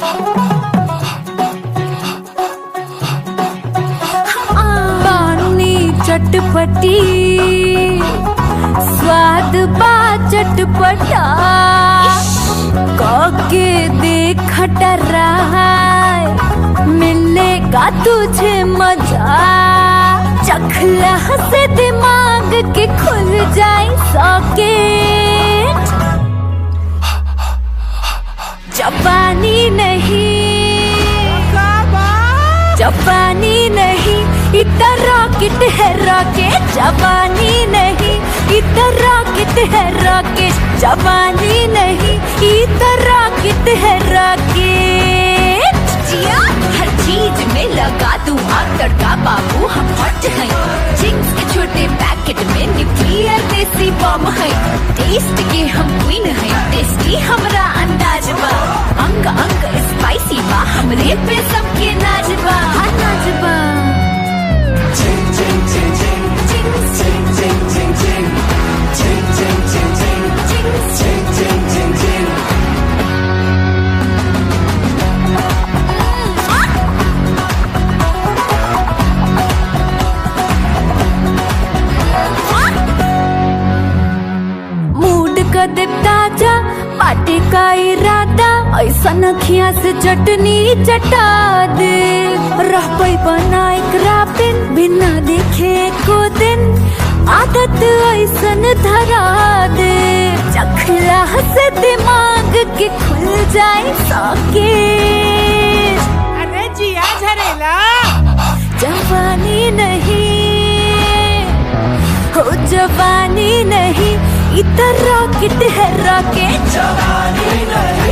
पानी चटपटी स्वाद बा चटपटा काके देख टराय मिलेगा तुझे मजा चखला से दिमाग के खुल जाए सॉकेट जापानी नहीं जापानी नहीं इतना रॉकेट है रॉकेट जापानी नहीं इतना रॉकेट है रॉकेट जापानी नहीं इतना रॉकेट है रॉकेट जिया हर चीज में लगा दूं आग तड़का बाबू हम हॉट हैं चिंग्स के छोटे पैकेट में न्यूक्लियर देसी बम है टेस्ट के हम क्वीन हैं टेस्टी हमरा अंदाज बा अंग अंग स्पाइसी बा हमरे पे सबके नाज बा हाँ, नाज बा मूड का दिप ताजा पार्टी का इरादा ऐसा नखिया से चटनी चटा दे रह पई बनाए क्रापिन बिना देखे को दिन आदत ऐसन धरा दे चखला से दिमाग के खुल जाए सॉकेट अरे जिया झरेला जवानी नहीं हो जवानी नहीं इतना रॉकेट है रॉकेट जवानी नहीं